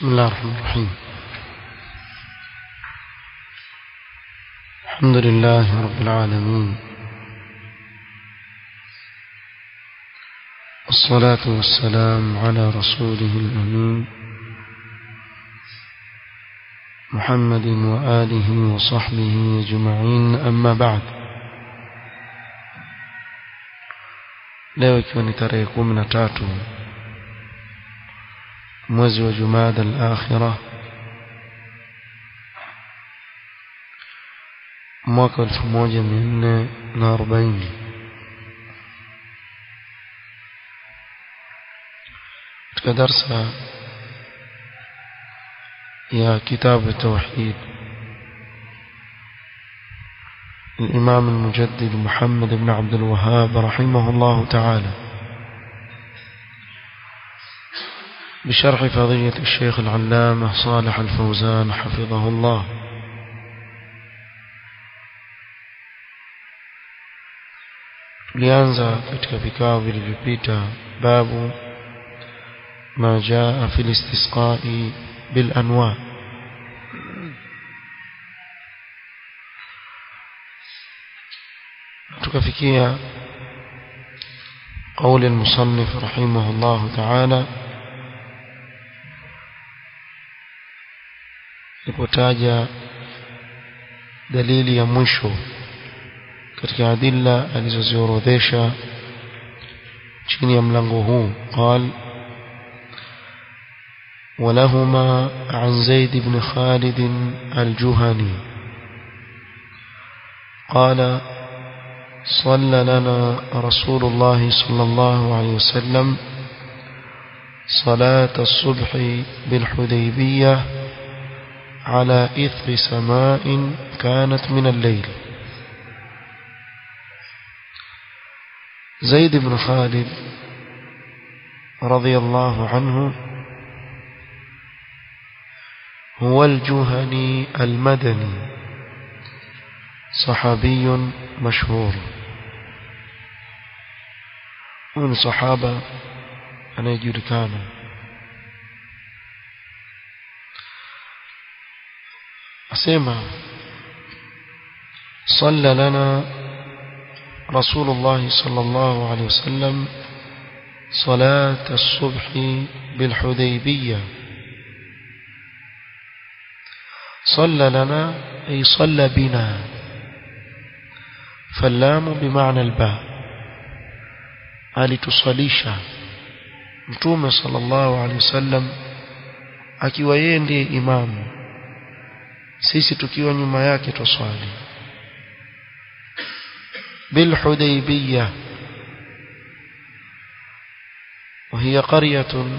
بسم الله الرحمن الرحيم الحمد لله رب العالمين والصلاة والسلام على رسوله الأمين محمد وآله وصحبه أجمعين أما بعد leo ikiwa ni tarehe kumi na tatu mwezi wa jumada al-akhira mwaka elfu moja mia nne na arobaini katika darsa ya kitabu tauhid الإمام المجدد محمد بن عبد الوهاب رحمه الله تعالى بشرح فضية الشيخ العلامة صالح الفوزان حفظه الله tulianza katika vikao vilivyopita babu ma jaa fi listisqai bil anwa tukafikia قول المصنف رحمه الله تعالى lipotaja dalili ya mwisho katika adilla alizoziorodhesha chini ya mlango huu قال ولهما عن زيد بن خالد الجهني قال صلى لنا رسول الله صلى الله عليه وسلم صلاة الصبح بالحديبية على إثر سماء كانت من الليل زيد بن خالد رضي الله عنه هو الجهني المدني صحابي مشهور من صحابة أنا يجركانا أسمع صلى لنا رسول الله صلى الله عليه وسلم صلاة الصبح بالحديبية صلى لنا أي صلى بنا فاللام بمعنى الباء alitusalisha mtume sallallahu alaihi wasallam akiwa yeye ndiye imamu sisi tukiwa nyuma yake twaswali بالحديبية وهي قرية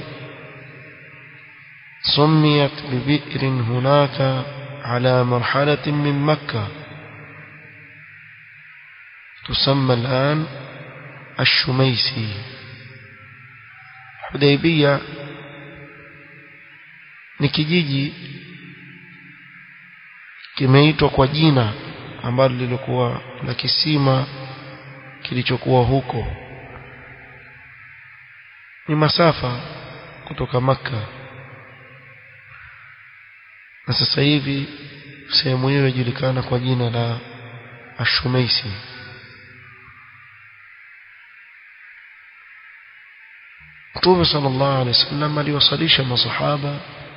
سميت ببئر هناك على مرحلة من مكة تسمى الآن الشميسي حديبية ni kijiji kimeitwa kwa jina ambalo lilikuwa la kisima kilichokuwa huko ni masafa kutoka maka na sasa hivi sehemu hiyo inajulikana kwa jina la Ashumeisi Mtume sallallahu alaihi wasallam aliwasalisha masahaba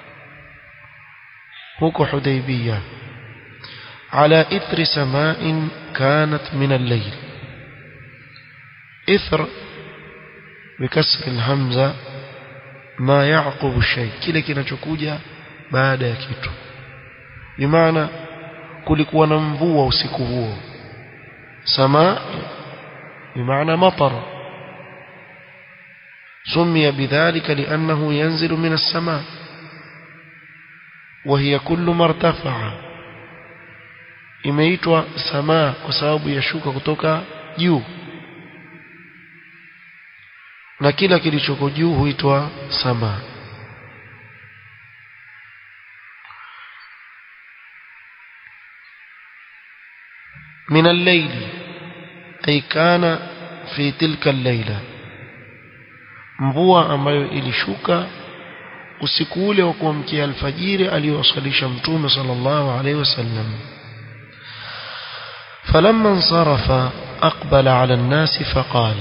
huko Hudaybiyah على إثر سماء كانت من الليل إثر بكسر الهمزة ما يعقب الشيء kile kinachokuja baada ya kitu bimaana kulikuwa na mvua usiku huo samaa bimaana matar سمي بذلك لأنه ينزل من السماء وهي كل ما ارتفع imeitwa samaa kwa sababu yashuka kutoka juu na kila kilichoko juu huitwa samaa من الليل أي كان في تلك الليلة mvua ambayo ilishuka usiku ule wa kuamkia alfajiri aliyosalisha mtume sallallahu alaihi wasallam فلما انصرف أقبل على الناس فقال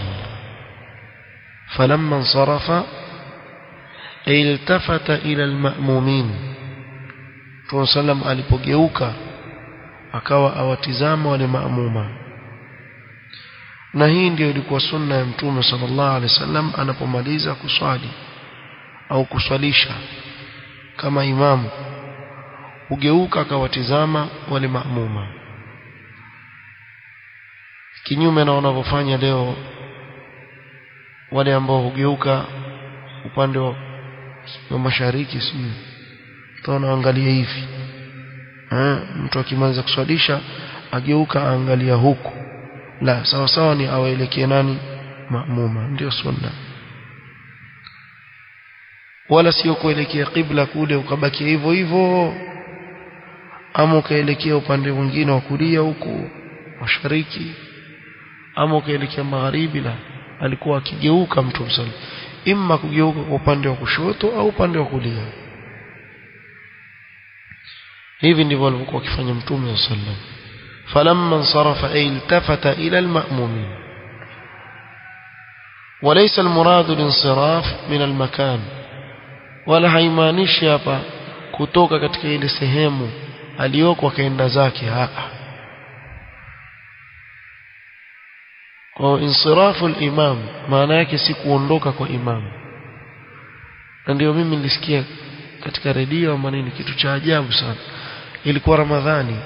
فلما انصرف التفت إلى المأمومين Mtume sallam alipogeuka akawa awatizama wale maamuma na hii ndio ilikuwa sunna ya Mtume sallallahu alaihi wasallam anapomaliza kuswali au kuswalisha kama imamu hugeuka akawatizama wale maamuma kinyume na wanavyofanya leo wale ambao hugeuka upande wa, wa mashariki sijui utaona angalia hivi eh mtu akimaliza kuswalisha ageuka aangalia huku la sawa sawa ni awaelekee nani maamuma ndio sunna wala sio kuelekea kibla kule ukabaki hivyo hivyo ama ukaelekea upande mwingine wa kulia huku mashariki ama ukaelekea magharibi la alikuwa akigeuka mtu msali imma kugeuka kwa upande wa kushoto au upande wa kulia hivi ndivyo alivyokuwa akifanya mtume sallam falamma insarafa ay iltafata ila alma'mumin وليس المراد الانصراف من المكان wala haimaanishi hapa kutoka katika ile sehemu aliyoko akaenda zake haa kwa insirafu al-imam maana yake si kuondoka kwa imam na ndio mimi nilisikia katika redio ama nini kitu cha ajabu sana ilikuwa ramadhani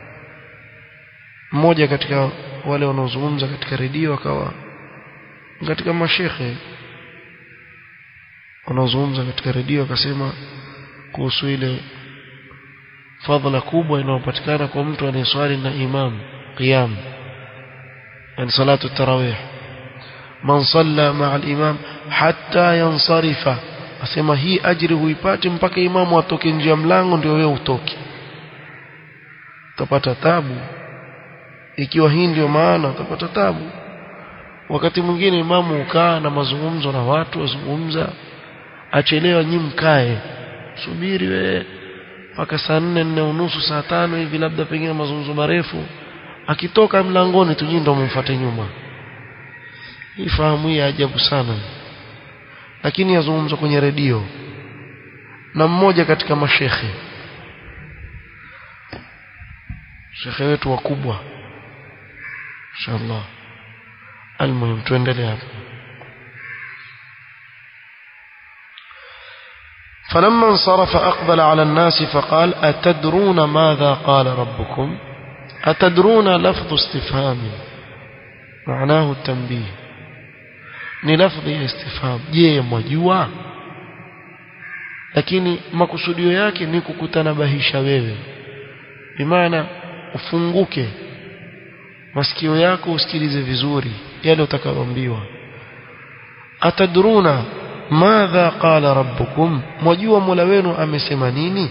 mmoja katika wale wanaozungumza katika redio akawa katika mashekhe wanaozungumza katika redio akasema kuhusu ile fadhila kubwa inayopatikana kwa mtu anayeswali na imam qiyam yani salatu tarawih man salla ma'a al-imam hatta yansarifa asema hii ajiri huipati mpaka imamu atoke nje ya mlango ndio wewe utoke utapata tabu ikiwa hii ndio maana utapata tabu wakati mwingine imamu ukaa na mazungumzo na watu wazungumza achelewa nyi mkae subiri we mpaka saa nne nne unusu saa tano hivi labda pengine mazungumzo marefu akitoka mlangoni tu nyinyi ndio mumfuate nyuma hii fahamu hii ajabu sana lakini yazungumzwa kwenye redio na mmoja katika mashekhe shekhe wetu wakubwa inshallah almuhim tuendelee hapa فلما انصرف أقبل على الناس فقال أتدرون ماذا قال ربكم أتدرون لفظ استفهام معناه التنبيه ni lafdhi ya istifham je mwajua lakini makusudio yake ni kukutanabahisha wewe bimaana ufunguke masikio yako usikilize vizuri yale utakayoambiwa atadruna madha qala rabbukum mwajua mola wenu amesema nini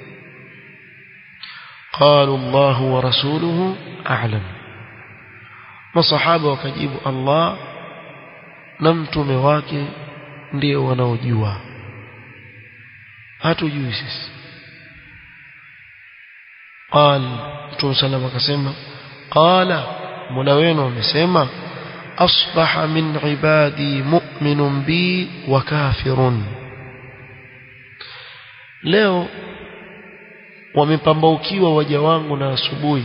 قالوا الله ورسوله أعلم masahaba wakajibu Allah na mtume wake ndio wanaojua hatujui sisi قال mtume sallam akasema qala mola wenu amesema asbaha min ibadi mu'minun bi wa kafirun leo wamepambaukiwa waja wangu na asubuhi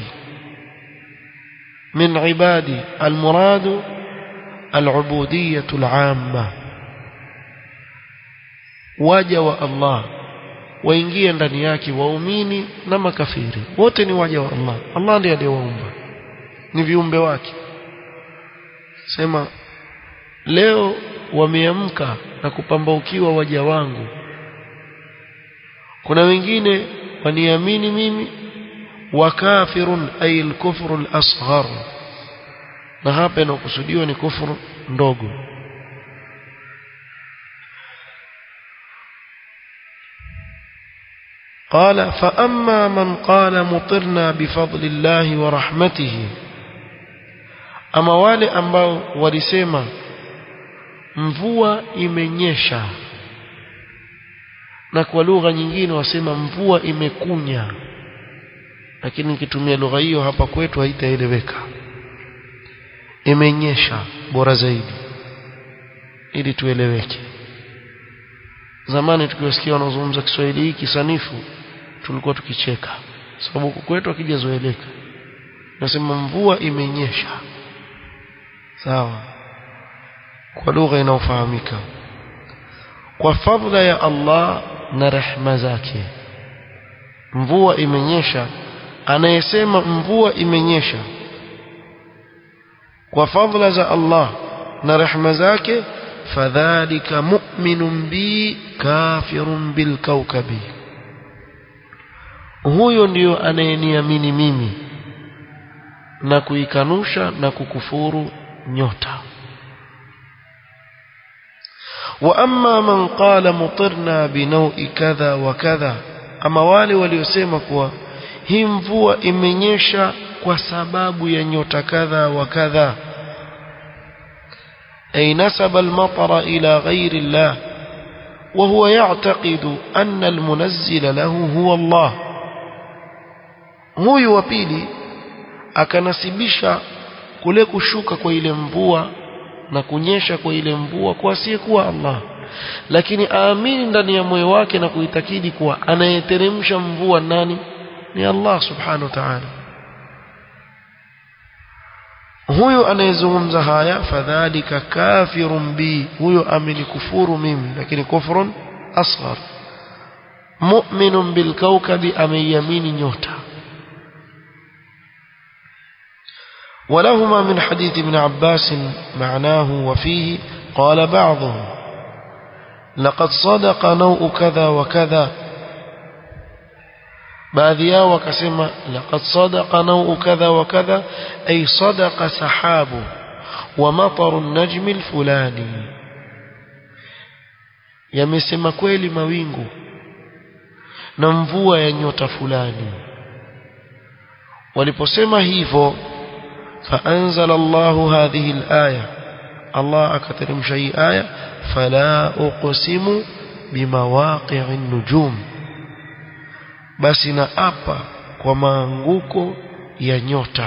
min ibadi almuradu العبودية العامة waja wa Allah waingie ndani yake waumini na makafiri wote ni waja wa Allah Allah ndiye aliyewaumba ni viumbe wake sema leo wameamka na kupambaukiwa waja wangu kuna wengine waniamini mimi wakafirun ay al-kufru al-asghar na hapa inakusudiwa ni kufuru ndogo قال فأما من قال مطرنا بفضل الله ورحمته أما wale ambao walisema mvua imenyesha na kwa lugha nyingine wasema mvua imekunya lakini nikitumia lugha hiyo hapa kwetu haitaeleweka imenyesha bora zaidi ili tueleweke zamani tukiwasikia wanaozungumza Kiswahili hiki sanifu tulikuwa tukicheka sababu kwetu akijazoeleka nasema mvua imenyesha sawa kwa lugha inayofahamika kwa fadhila ya Allah na rehma zake mvua imenyesha anayesema mvua imenyesha kwa fadhila za Allah na rehma zake fadhalika mu'minun bi kafirun bil kawkabi huyo ndiyo anayeniamini mimi na kuikanusha na kukufuru nyota واما من قال مطرنا بنوء كذا وكذا ama wale waliosema kuwa hii mvua imenyesha kwa sababu ya nyota kadha wa kadha ay nasaba al-matara ila ghayri Allah wa huwa ya'taqidu anna al-munazzila lahu huwa Allah huyu wa pili akanasibisha kule kushuka kwa ile mvua na kunyesha kwa ile mvua kwa asiyekuwa Allah lakini aamini ndani ya moyo wake na kuitakidi kuwa anayeteremsha mvua nani ni Allah subhanahu wa ta'ala huyo anayezungumza haya fadhalika kafirun bi huyo amenikufuru mimi lakini kufrun asghar mu'minun bil kawkabi ameyamini nyota ولهما من حديث ابن عباس معناه وفيه قال بعضهم لقد صدق نوء كذا وكذا baadhi yao wakasema laqad sadaqa nawu kadha wa kadha ay sadaqa sahabu wa mataru an-najm al-fulani yamesema kweli mawingu na mvua ya nyota fulani waliposema hivyo فأنزل الله هذه الآية الله أكترم شيء آية فلا أقسم بمواقع النجوم بس نأبا وما أنغوكو ينيوتا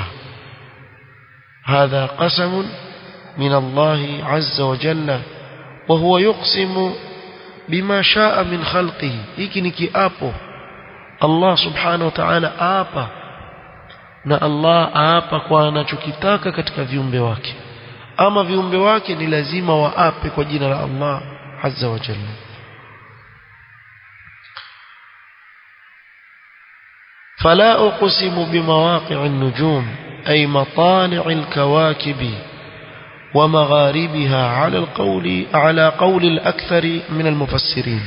هذا قسم من الله عز وجل وهو يقسم بما شاء من خلقه إكنك أبو الله سبحانه وتعالى أبا na Allah aapa kwa anachokitaka katika viumbe wake ama viumbe wake ni lazima waape kwa jina la Allah azza wa jalla فلا أقسم بمواقع النجوم أي مطالع الكواكب ومغاربها على القول على قول الأكثر من المفسرين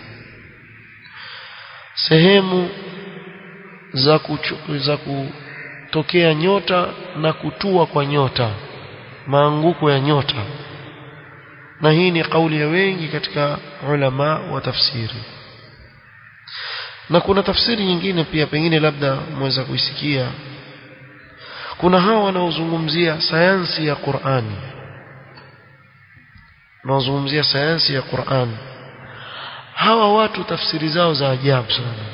سهم زكو زكو tokea nyota na kutua kwa nyota maanguko ya nyota na hii ni kauli ya wengi katika ulama wa tafsiri na kuna tafsiri nyingine pia pengine labda mweza kuisikia kuna hawa wanaozungumzia sayansi ya Qur'ani wanaozungumzia sayansi ya Qur'ani hawa watu tafsiri zao za ajabu sana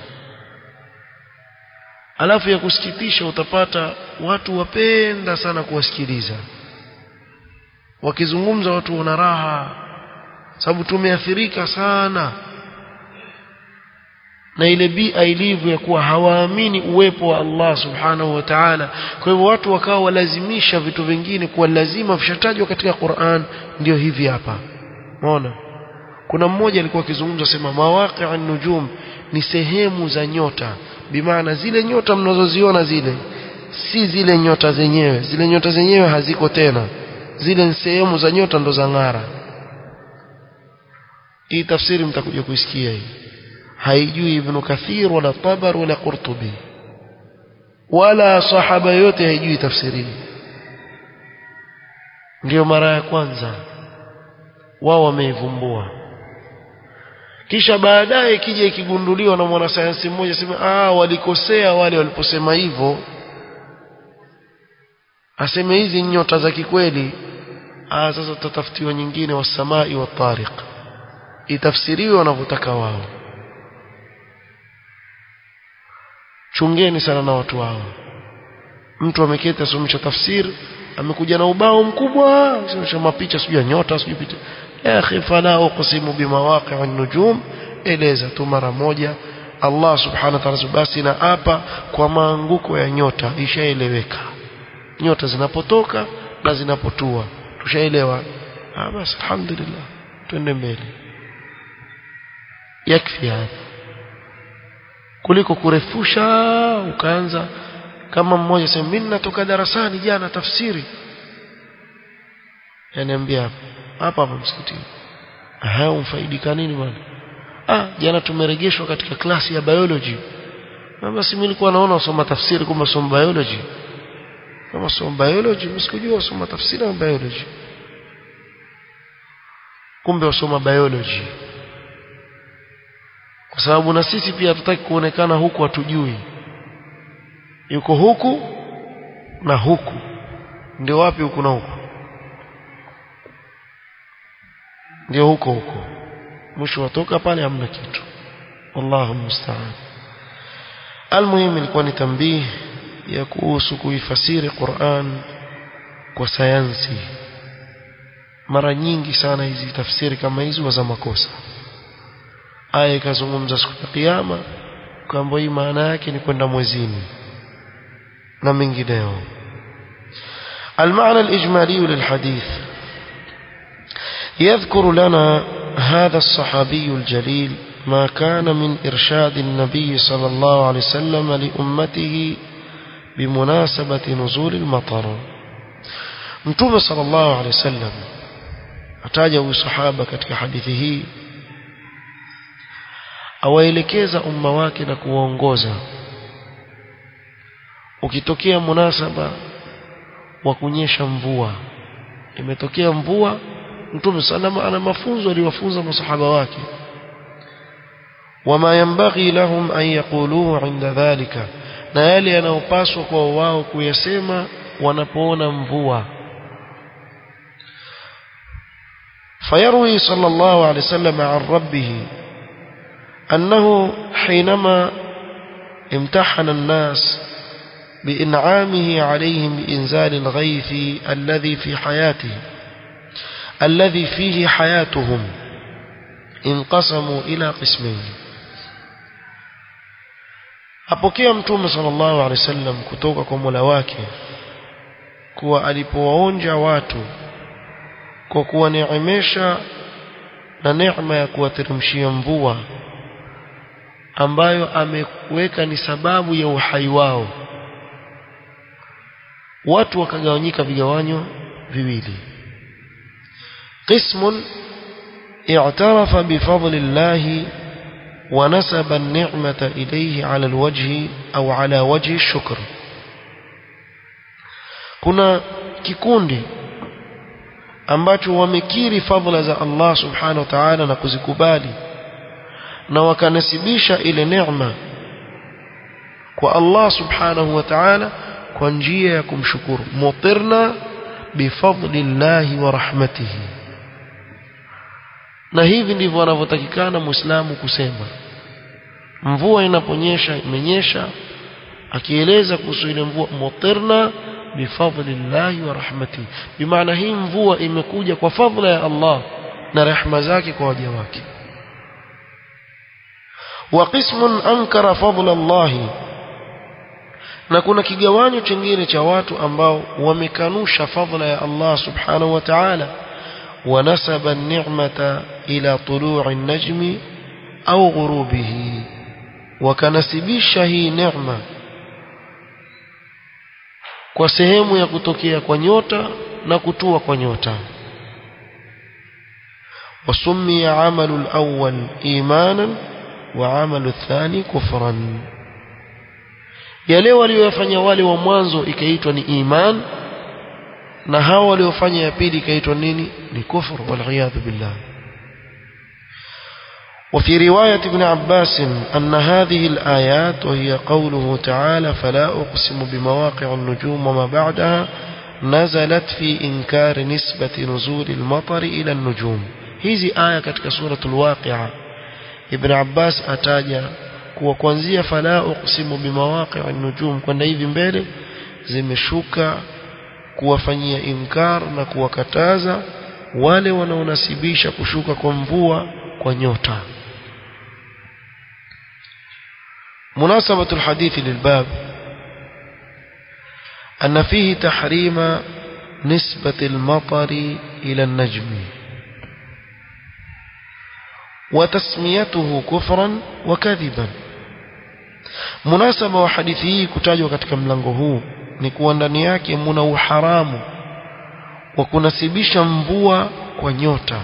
alafu ya kusikitisha utapata watu wapenda sana kuwasikiliza wakizungumza watu wana raha sababu tumeathirika sana na ile bia ilivyo ya kuwa hawaamini uwepo wa Allah subhanahu wa ta'ala kwa hivyo watu wakawa walazimisha vitu vingine kuwa lazima vishatajwa katika Qur'an ndio hivi hapa umeona kuna mmoja alikuwa akizungumza sema mawaqi'an nujum ni sehemu za nyota bimaana zile nyota mnazoziona zile si zile nyota zenyewe zile nyota zenyewe haziko tena zile ni sehemu za nyota ndo za ng'ara hii tafsiri mtakuja kuisikia hii haijui ibn kathir wala tabar wala qurtubi wala sahaba yote haijui tafsiri ndio mara ya kwanza wao wameivumbua kisha baadaye kija ikigunduliwa na mwanasayansi mmoja sema ah walikosea wale waliposema hivyo aseme hizi nyota za kikweli ah sasa tutatafutiwa nyingine wasamai wa tariq itafsiriwe wanavyotaka wao chungeni sana na watu hao mtu ameketi asomesha tafsiri amekuja na ubao mkubwa asomesha mapicha sijui ya nyota sijui picha ya akhi fala uqsimu bimawaqi'in nujum eleza tu mara moja Allah subhanahu wa ta'ala basi na hapa kwa maanguko ya nyota ishaeleweka nyota zinapotoka na zinapotua tushaelewa ah basi alhamdulillah twende mbele yakfi hapa kuliko kurefusha ukaanza kama mmoja sema mimi natoka darasani jana tafsiri yaniambia hapa hapa msikitini aha umfaidika nini bwana ah jana tumerejeshwa katika klasi ya biology na basi mimi nilikuwa naona usoma tafsiri kama somo biology kama somo biology msikujua usoma tafsiri ya biology kumbe usoma biology kwa sababu na sisi pia hatutaki kuonekana huku hatujui yuko huku na huku ndio wapi huku na huku ndio huko huko mwisho watoka pale hamna kitu wallahu musta'an almuhimu ilikuwa ni tambii ya kuhusu kuifasiri Qur'an kwa sayansi mara nyingi sana hizi tafsiri kama hizi za makosa aya ikazungumza siku ya kiyama kwamba hii maana yake ni kwenda mwezini na mengineo المعنى الإجمالي للحديث يذكر لنا هذا الصحابي الجليل ما كان من إرشاد النبي صلى الله عليه وسلم لأمته بمناسبة نزول المطر متوب صلى الله عليه وسلم ataja sahaba katika hadithi hii awaelekeza umma wake na kuwaongoza ukitokea munasaba wa kunyesha mvua imetokea mvua mtume salama ana mafunzo aliyofunza masahaba wake wama yanbaghi lahum an yaquluhu inda dhalika na yale yanayopaswa kwa wao kuyasema wanapoona mvua فيروي صلى الله عليه وسلم عن ربه أنه حينما امتحن الناس بإنعامه عليهم بإنزال الغيث الذي في حياته الذي فيه حياتهم انقسموا إلى قسمين apokea mtume sallallahu alaihi wasallam kutoka kwa Mola wake kuwa alipowaonja watu kwa kuwaneemesha na neema ya kuwateremshia mvua ambayo ameweka ni sababu ya uhai wao watu wakagawanyika vigawanyo viwili قسم اعترف بفضل الله ونسب النعمة إليه على الوجه أو على وجه الشكر كنا kikundi ambacho wamekiri fadhila za Allah subhanahu wa ta'ala na kuzikubali na wakanasibisha ile neema kwa Allah subhanahu wa ta'ala kwa njia ya kumshukuru mutirna bifadlillahi wa rahmatihi na hivi ndivyo wanavyotakikana muislamu kusema mvua inaponyesha imenyesha akieleza kuhusu ile mvua mutirna bifadlillahi wa rahmatihi bimaana hii mvua imekuja kwa fadhila ya Allah na rehema zake kwa waja wake wa qismun ankara fadla Allah na kuna kigawanyo chingine cha watu ambao wamekanusha fadhila ya Allah subhanahu wa ta'ala ونسب النعمة إلى طلوع النجم أو غروبه وكنسبisha hii neema kwa sehemu ya kutokea kwa nyota na kutua kwa nyota وسمي عمل الأول إيمانا وعمل الثاني كفرا yale waliyofanya wale wa mwanzo ikaitwa ni iman na hao waliofanya ya pili ikaitwa nini ni kufur waliyadhu billah وفي رواية ابن عباس أن هذه الآيات وهي قوله تعالى فلا أقسم بمواقع النجوم وما بعدها نزلت في إنكار نسبة نزول المطر إلى النجوم هذه آية كتك سورة الواقعة ابن عباس أتاجى kuwa kuanzia fala uqsimu bimawaqi'in nujum kwenda hivi mbele zimeshuka kuwafanyia inkar na kuwakataza wale wanaonasibisha kushuka kwa mvua kwa nyota مناسبة الحديث للباب أن فيه تحريم نسبة المطر إلى النجم وتسميته كفرا وكذبا مناسبة وحديثه كتاجوا katika mlango huu ni kuwa ndani yake muna uharamu wa kunasibisha mvua kwa nyota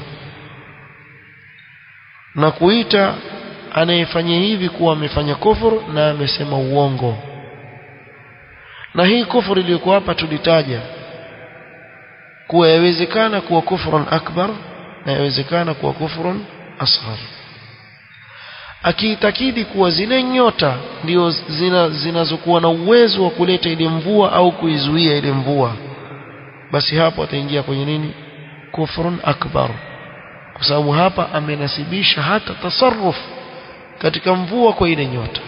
na kuita anayefanya hivi kuwa amefanya kufuru na amesema uongo na hii kufuru iliyokuwa hapa tulitaja kuwa yawezekana kuwa kufrun akbar na yawezekana kuwa kufrun asghar akiitakidi kuwa zile nyota ndio zina, zinazokuwa na uwezo wa kuleta ile mvua au kuizuia ile mvua basi hapo ataingia kwenye nini kufrun akbar kwa sababu hapa amenasibisha hata tasarruf katika mvua kwa ile nyota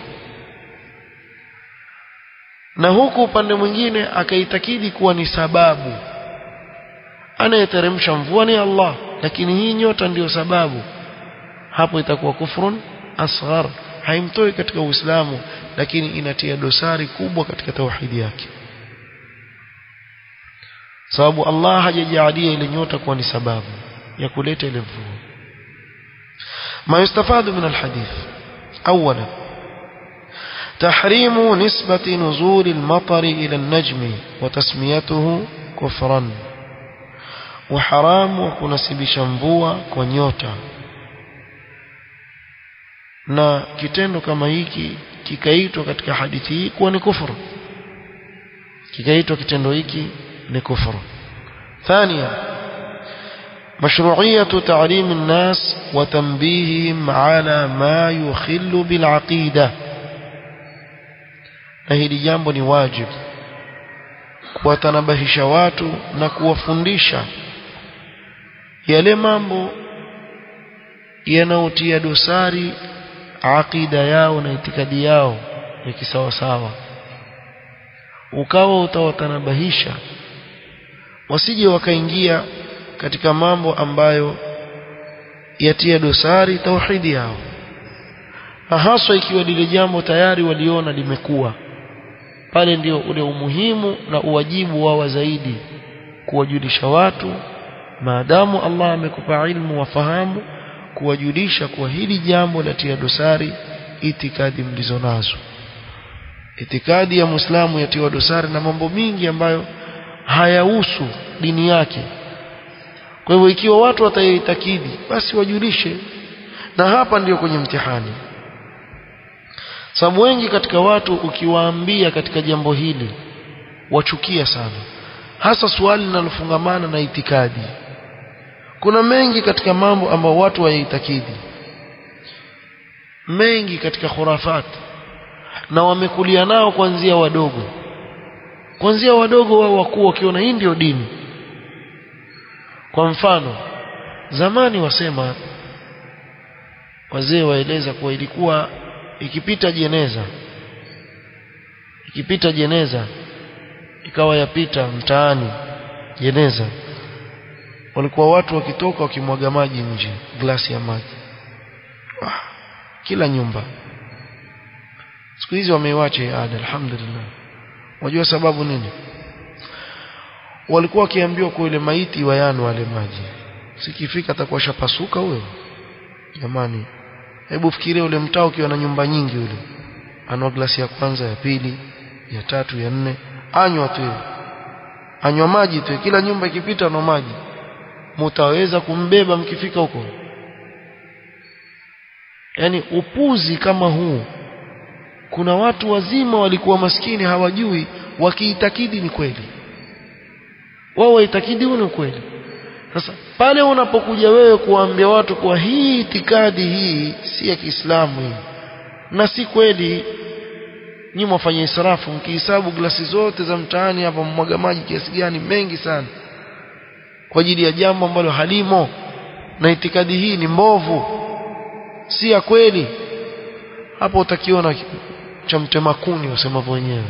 na huku upande mwingine akaitakidi kuwa ni sababu anayeteremsha mvua ni Allah lakini hii nyota ndiyo sababu hapo itakuwa kufrun asghar haimtoi katika Uislamu lakini inatia dosari kubwa katika tauhidi yake sababu Allah hajajalia ile nyota kuwa ni sababu ya kuleta ile mvua ما يستفاد من الحديث أولا تحريم نسبة نزول المطر إلى النجم وتسميته كفرا وحرام وكنسب شنبوة كونيوتا na kitendo kama hiki kikaitwa katika hadithi hii kuwa ni kufuru kikaitwa kitendo hiki ni kufuru thania مشروعية تعليم الناس وتنبيههم على ما يخل بالعقيدة na hili jambo ni wajibu kuwatanabahisha watu na kuwafundisha yale mambo yanayotia dosari aqida yao na itikadi yao ya kisawasawa ukawa utawatanabahisha wasije wakaingia katika mambo ambayo yatia dosari tauhidi yao na haswa ikiwa lile jambo tayari waliona limekuwa pale ndio ule umuhimu na uwajibu wao zaidi kuwajulisha watu maadamu Allah amekupa ilmu wafahamu kuwajulisha kuwa hili jambo latia dosari itikadi mlizo nazo itikadi ya Muislamu yatiwa dosari na mambo mingi ambayo hayahusu dini yake kwa hivyo ikiwa watu wataitakidi basi wajulishe na hapa ndiyo kwenye mtihani sababu wengi katika watu ukiwaambia katika jambo hili wachukia sana hasa swali linalofungamana na itikadi kuna mengi katika mambo ambayo watu wayaitakidi mengi katika khurafat na wamekulia nao kuanzia wadogo kuanzia wadogo wao wakuu wakiona hii ndio dini kwa mfano zamani wasema wazee waeleza kuwa ilikuwa ikipita jeneza ikipita jeneza ikawa yapita mtaani jeneza walikuwa watu wakitoka wakimwaga maji nje glasi ya maji ah, kila nyumba siku hizi wameiwacha ada alhamdulillah wajua sababu nini walikuwa wakiambiwa kwa ile maiti wayanu wale maji sikifika atakuwa shapasuka huyo jamani hebu fikiria ule mtaa ukiwa na nyumba nyingi ule anwa glasi ya kwanza ya pili ya tatu ya nne anywa tu anywa maji tu kila nyumba ikipita na maji mutaweza kumbeba mkifika huko yani upuzi kama huu kuna watu wazima walikuwa maskini hawajui wakiitakidi ni kweli wao waitakidi ni kweli sasa pale unapokuja wewe kuambia watu kuwa hii itikadi hii si ya Kiislamu hii na si kweli nyinyi mwafanya israfu mkihesabu glasi zote za mtaani hapa mmwaga maji kiasi gani mengi sana kwa ajili ya jambo ambalo halimo na itikadi hii ni mbovu si ya kweli hapo utakiona cha mtema kuni wasema wenyewe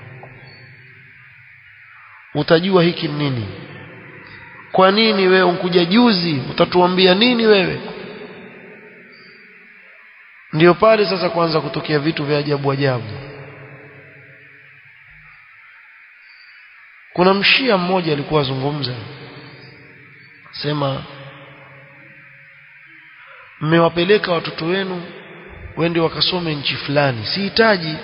utajua hiki ni nini kwa nini wewe unkuja juzi utatuambia nini wewe ndio pale sasa kuanza kutokea vitu vya ajabu ajabu kuna mshia mmoja alikuwa azungumza sema mmewapeleka watoto wenu wende wakasome nchi fulani sihitaji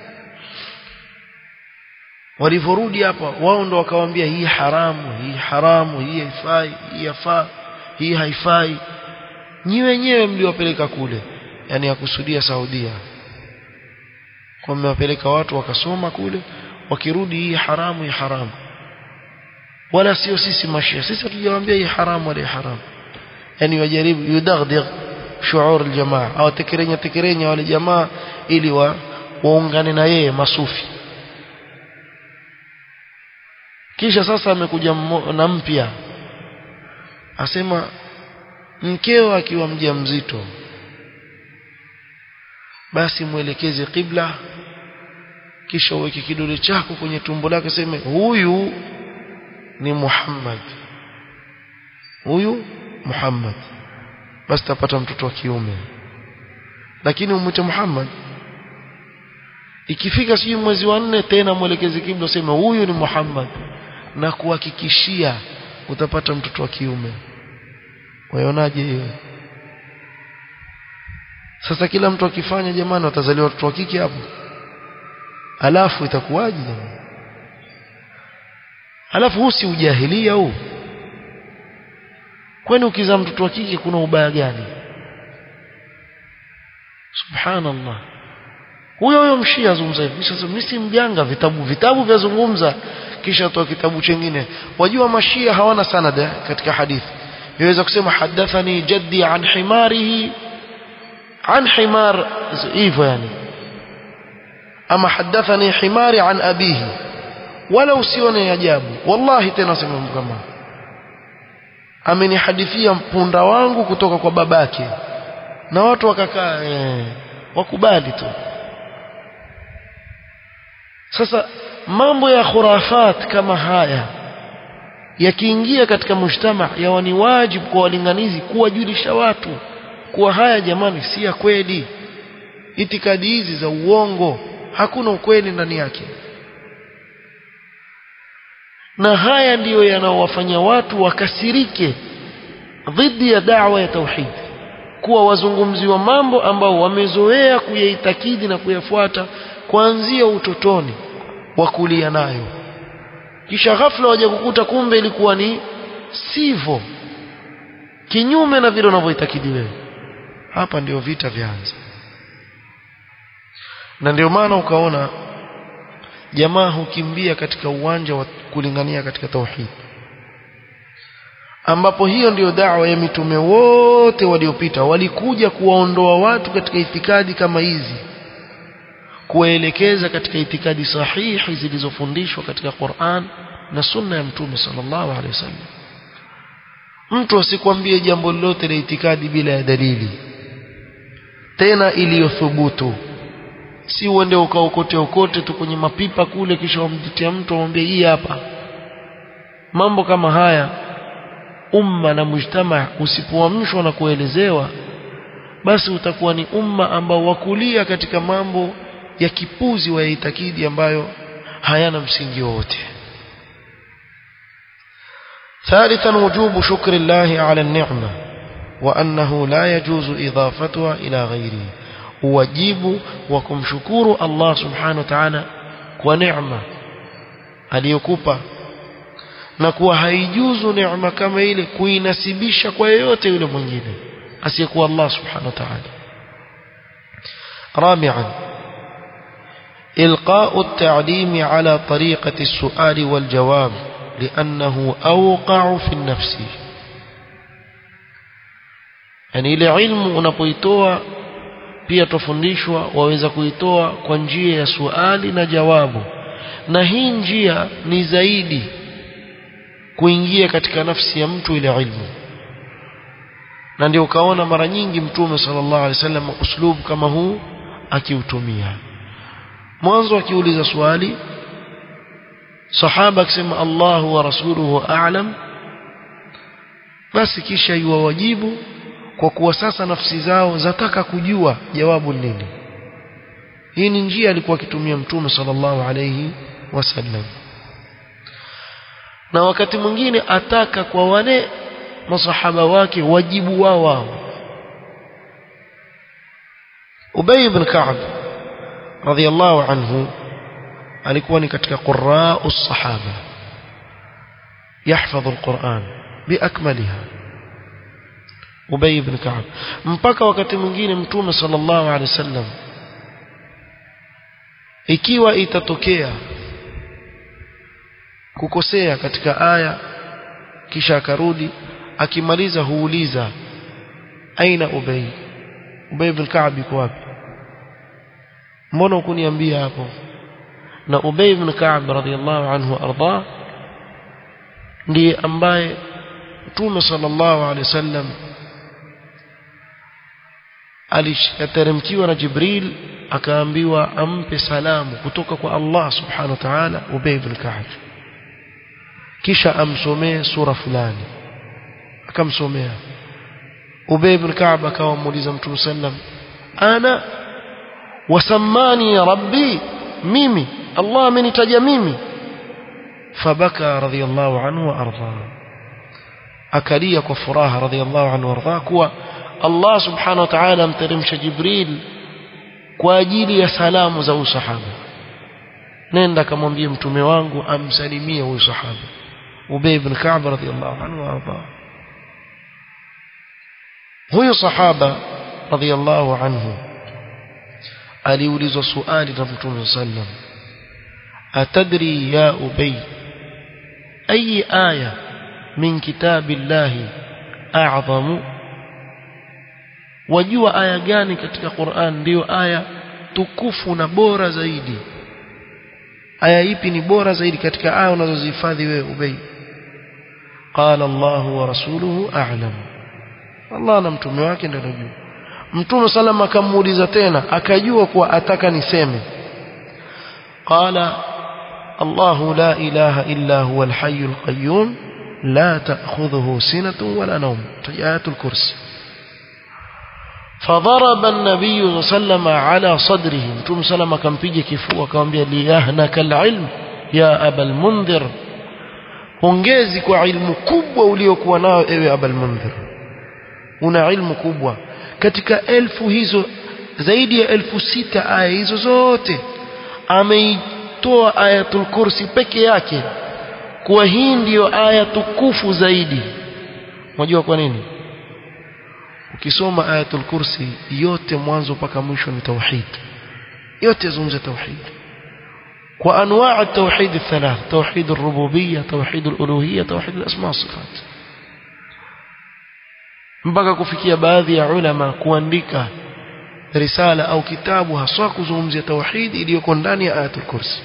walivyorudi hapa wao ndo wakawaambia hii haramu hii haramu hii haifai hii yafaa hii haifai nyi wenyewe mliwapeleka kule yani yakusudia Saudia kwa mmewapeleka watu wakasoma kule wakirudi hii haramu hii haramu wala sio sisi mashia sisi hatujawaambia hii haramu wala hii haramu yani wajaribu yudaghdigh shuur aljamaa au tekerenya tekerenya wale jamaa ili wa waungane na yeye masufi kisha sasa amekuja na mpya asema mkeo akiwa mjamzito basi mwelekeze kibla kisha uweke kidole chako kwenye tumbo lake seme huyu ni Muhammad huyu Muhammad basi tapata mtoto wa kiume lakini umwite Muhammad ikifika sijui mwezi wa nne tena mwelekeze kibla useme huyu ni Muhammad na kuhakikishia utapata mtoto wa kiume waionaje hiyo sasa kila mtu akifanya jamani watazaliwa watoto wa kike hapo alafu itakuwaje jamani alafu huu si ujahilia huu kwani ukizaa mtoto wa kike kuna ubaya gani subhanallah huyo huyo mshia azungumza hivi sasa mimi si mjanga vitabu vitabu vyazungumza kisha toa kitabu chengine wajua mashia hawana sanad katika hadithi yaweza kusema hadathani jaddi an himarihi an himar hivyo yani ama hadathani himari an abihi wala usione ajabu wallahi tena sema kama amenihadithia mpunda wangu kutoka kwa babake na watu wakakaa eh, wakubali tu sasa mambo ya khurafat kama haya yakiingia katika mujtama yawa ni wajibu kwa walinganizi kuwajulisha watu kuwa haya jamani si ya kweli itikadi hizi za uongo hakuna ukweli ndani yake na haya ndiyo yanaowafanya watu wakasirike dhidi ya da'wa ya tauhid kuwa wazungumziwa mambo ambao wamezoea kuyaitakidi na kuyafuata kuanzia utotoni wakulia nayo kisha ghafla waje kukuta kumbe ilikuwa ni sivyo kinyume na vile unavyoitakidi wewe hapa ndio vita vyaanza na ndio maana ukaona jamaa hukimbia katika uwanja wa kulingania katika tauhid ambapo hiyo ndiyo da'wa ya mitume wote waliopita walikuja kuwaondoa watu katika itikadi kama hizi kuwaelekeza katika itikadi sahihi zilizofundishwa katika Qur'an na sunna ya mtume sallallahu alaihi wasallam mtu asikwambie jambo lolote la itikadi bila ya dalili tena iliyothubutu si uende ukaokote okote tu kwenye mapipa kule kisha wamjitia mtu amwambie hii hapa mambo kama haya umma na mujtama usipoamshwa na kuelezewa basi utakuwa ni umma ambao wakulia katika mambo ya kipuzi wa itakidi ambayo hayana msingi wowote ثالثا وجوب شكر الله على النعمة وأنه لا يجوز إضافتها إلى غيره wajibu wa kumshukuru Allah subhanahu wa ta'ala kwa neema aliyokupa na kuwa haijuzu neema kama ile kuinasibisha kwa yeyote yule mwingine asiyekuwa Allah subhanahu wa ta'ala رابعا إلقاء التعليم على طريقة السؤال والجواب لأنه أوقع في النفس يعني ile ilmu unapoitoa pia tufundishwa waweza kuitoa kwa njia ya suali na jawabu na hii njia ni zaidi kuingia katika nafsi ya mtu ile ilmu na ndio ukaona mara nyingi mtume sallallahu alaihi wasallam uslub kama huu akiutumia mwanzo akiuliza swali sahaba akisema Allahu wa rasuluhu a'lam basi kisha yuwajibu kwa kuwa sasa nafsi zao zataka kujua jawabu nini hii ni njia alikuwa akitumia mtume sallallahu alayhi wasallam na wakati mwingine ataka kwa wale masahaba wake wajibu wao wao Ubay ibn Ka'b radhiyallahu anhu alikuwa ni katika qurraa as-sahaba yahfadhu al-Qur'an biakmaliha Ubay ibn Ka'b mpaka wakati mwingine mtume sallallahu alaihi wasallam ikiwa itatokea kukosea katika aya kisha akarudi akimaliza huuliza aina Ubay Ubay ibn Ka'b yuko wapi mbona ukuniambia hapo na Ubay ibn Ka'b radhiyallahu anhu arda ndiye ambaye Mtume sallallahu alaihi wasallam aliteremkiwa na Jibril akaambiwa ampe salamu kutoka kwa Allah subhanahu wa ta'ala Ubay ibn Ka'b kisha amsomee sura fulani akamsomea Ubay ibn Ka'b akawa muuliza Mtume sallam ana wasammani rabbi mimi Allah amenitaja mimi fabaka radhiyallahu anhu wa arda akalia kwa furaha radhiyallahu anhu wa arda kuwa Allah subhanahu wa ta'ala amteremsha Jibril kwa ajili ya salamu za usahaba nenda kamwambie mtume wangu amsalimie huyu sahaba Ubay ibn Ka'b radhiyallahu anhu wa arda huyu sahaba radhiyallahu anhu aliulizwa swali na mtume sallam atadri ya ubay ayi aya min kitabillahi a'zamu wajua aya gani katika Qur'an ndiyo aya tukufu na bora zaidi aya ipi ni bora zaidi katika aya unazozihifadhi wewe ubay qala Allahu wa rasuluhu a'lam Allah na mtume wake ndio anajua mtume salama akamuuliza tena akajua kuwa ataka niseme qala الله لا إله إلا هو الحي القيوم لا تأخذه سنة ولا نوم آيات الكرسي فضرب النبي صلى الله عليه وسلم على صدره متوم سلم كان بيجي كفوا كان بيا ليهنك العلم يا أبا المنذر hongezi kwa ilmu kubwa uliokuwa nayo ewe abal mundhir una ilmu kubwa katika elfu hizo zaidi ya elfu sita aya hizo zote ameitoa ayatul kursi peke yake kuwa hii ndiyo aya tukufu zaidi unajua kwa nini ukisoma ayatul kursi yote mwanzo mpaka mwisho ni tauhid yote yazungumza tauhid kwa anwaa التوحيد الثلاث توحيد الربوبيه توحيد الالوهيه توحيد الاسماء والصفات mpaka kufikia baadhi ya ulama kuandika risala au kitabu haswa kuzungumzia tauhid iliyoko ndani ya ayatul kursi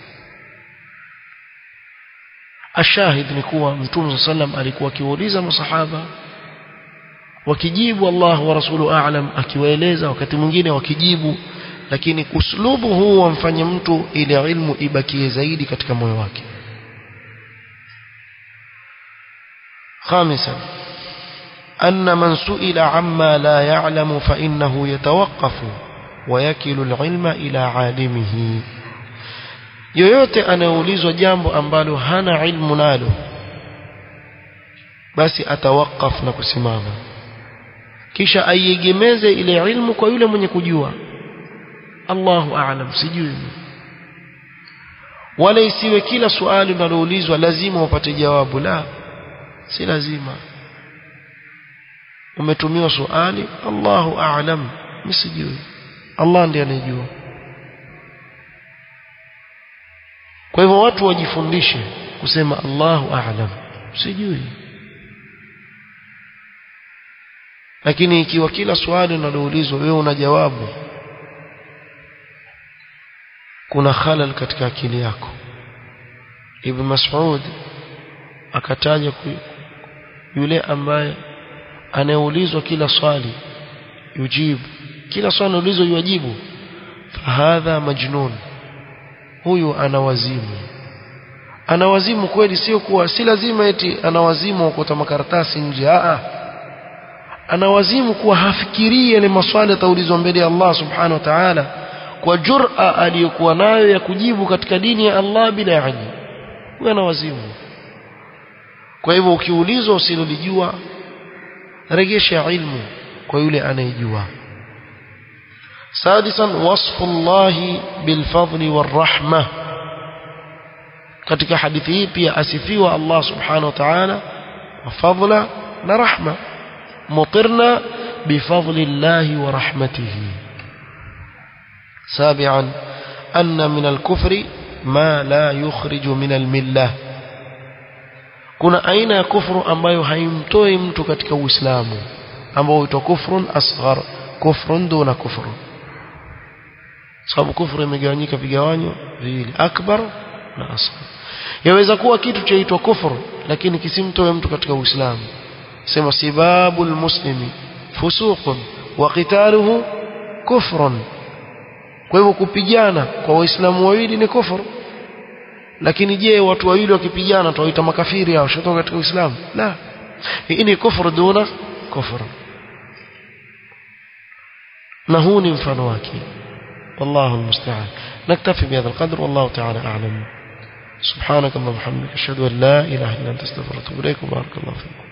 ashahid ni kuwa mtume sallam alikuwa akiwauliza masahaba wakijibu Allah wa rasulu a'lam akiwaeleza wakati mwingine wakijibu lakini uslubu huu wamfanye mtu ile ilmu ibakie zaidi katika moyo wake خامسا أن من سئل عما لا يعلم فإنه يتوقف ويكل العلم إلى عالمه yoyote anayeulizwa jambo ambalo hana ilmu nalo basi atawakaf na kusimama kisha aiegemeze ile ilmu kwa yule mwenye kujua Allahu a'lam sijui wala isiwe kila swali unaloulizwa lazima upate jawabu la si lazima umetumiwa swali Allahu a'lam msijui Allah ndiye anejua kwa hivyo watu wajifundishe kusema Allahu a'lam sijui lakini ikiwa kila swali unaloulizwa wewe una jawabu kuna khalal katika akili yako Ibn Mas'ud akataja yule ambaye anayeulizwa kila swali yujibu kila swali anaulizwa yujibu hadha majnun huyu ana wazimu ana wazimu kweli sio kuwa si lazima eti ana wazimu wa kuota makaratasi nje a ana wazimu kuwa hafikirii yale maswali yataulizwa mbele ya Allah subhanahu wa ta'ala kwa jur'a aliyokuwa nayo ya kujibu katika dini ya Allah bila ilmu huyo ana wazimu kwa hivyo ukiulizwa usilolijua regesha ilmu kwa yule anayejua سادسا وصف الله بالفضل والرحمة katika hadithi hii pia asifiwa Allah subhanahu wa ta'ala wa fadla na rahma mutirna bifadli Allah wa rahmatihi سابعا أن من الكفر ما لا يخرج من الملة kuna aina ya kufru ambayo haimtoi mtu katika uislamu ambao huitwa kufrun asghar kufrun duna kufru sababu kufru imegawanyika vigawanyo viwili akbar na asghar yaweza kuwa kitu chaitwa kufru lakini kisimtoe mtu katika uislamu sema sibabul muslimi fusuqun wa qitaluhu kufrun kwa hivyo kupigana kwa waislamu wawili ni kufuru lakini je watu wawili wakipigana tuwaita makafiri hao shotoka katika uislamu la hii ni kufuru duna kufuru na huu ni mfano wake والله المستعان نكتفي بهذا القدر والله تعالى أعلم سبحانك اللهم وبحمدك أشهد أن لا إله إلا أنت استغفرك وأتوب إليك وبارك الله فيكم